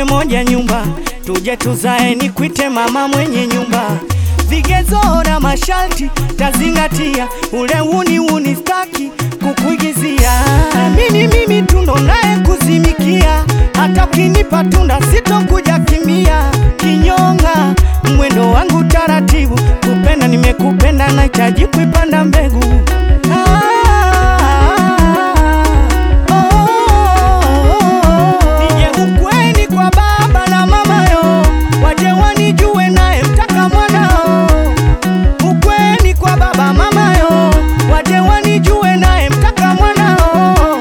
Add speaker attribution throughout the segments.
Speaker 1: kwenye moja nyumba, tuje tuzae, nikwite mama mwenye nyumba. Vigezo na masharti tazingatia, ule uni uni staki kukuigizia. Mimi mimi tundo naye kuzimikia, hata ukinipa tunda sitokuja kimia. Kinyonga mwendo wangu taratibu, kupenda nimekupenda, nahitaji kuipanda mbegu Nije ukweni kwa baba na mama yo, waje wanijue naye mtaka mwanao. Ukweni kwa baba mama yo, waje wanijue naye mtaka mwanao.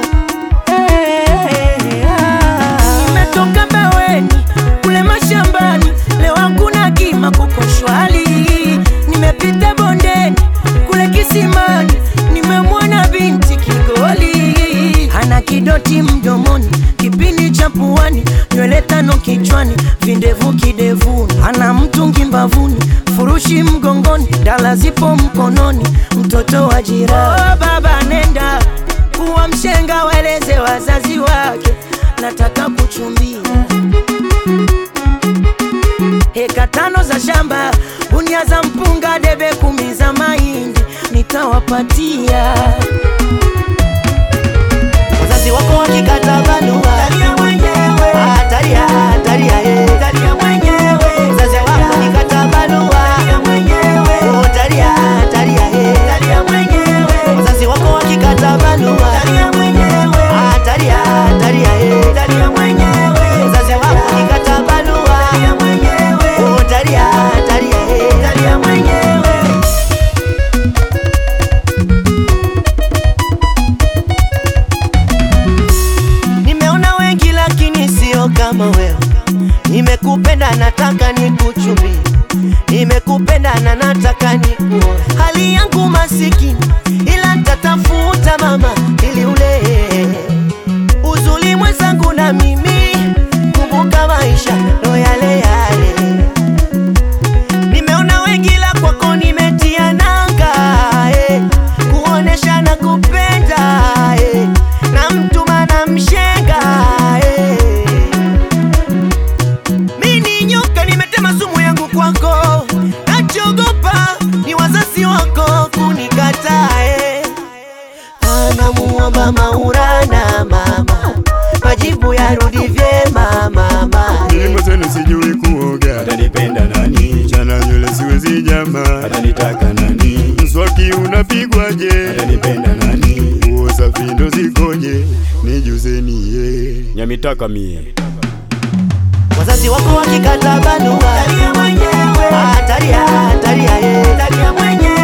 Speaker 1: Hey, ah.
Speaker 2: Nimetoka baweni kule mashambani, leo hakuna kima kuko shwari. Nimepita bondeni kule kisimani, nimemwona binti Kigoli, ana kidoti mdomoni, kipindi cha puani, nywele tano kichwani, vindevu kidevuni, ana mtungi mbavuni, furushi mgongoni, dala zipo mkononi, mtoto wa jirani. Oh, baba nenda kuwa mshenga, waeleze wazazi wake nataka kuchumbia heka tano za shamba, gunia za mpunga, debe kumi za mahindi nitawapatia.
Speaker 3: Wazazi wako wakikata barua
Speaker 2: Talia mwenyewe,
Speaker 3: Ah, talia, talia, eh.
Speaker 2: talia mwenyewe,
Speaker 3: Wazazi wako wakikata barua
Speaker 2: talia mwenyewe,
Speaker 3: Oh, talia, talia, eh.
Speaker 2: talia mwenyewe,
Speaker 3: Wazazi wako wakikata barua
Speaker 2: talia mwenyewe,
Speaker 3: Ah, talia, talia, eh.
Speaker 2: talia mwenyewe,
Speaker 3: Wazazi wako wakikata barua
Speaker 2: talia mwenyewe,
Speaker 3: Oh, talia, talia, eh.
Speaker 2: talia mwenyewe.
Speaker 3: Nimeona wengi lakini sio kama wewe. Nimekupenda nataka nikuchumbie, nimekupenda na nataka nikuoe. Hali yangu masikini, ila nitatafuta mama ili ule uzuri mwenzangu na mimi. Kumbuka maisha ndo yale yale. Nimeona wengi la kwako nimetia nanga eh, kuonesha na kupenda eh, na mtuma na mshenga eh. Mini nyoka nimetema sumu yangu kwako, nachogopa ni wazazi wako kunikataa eh. Anamuomba Maulana mama, majibu yarudi vyema mama eh.
Speaker 4: Nilimo zenu sijui kuoga,
Speaker 5: atanipenda nani?
Speaker 4: chana nywele siwezi jama,
Speaker 5: Atanitaka nani?
Speaker 4: mswaki unapigwaje?
Speaker 5: Atanipenda nani?
Speaker 4: Nguo safi ndo zikoje? Nijuzeni ye
Speaker 5: Nyamitaka mie
Speaker 3: Wazazi wako wakikata barua
Speaker 2: Talia mwenyewe,
Speaker 3: Ah, talia, talia, eh.
Speaker 2: talia mwenyewe,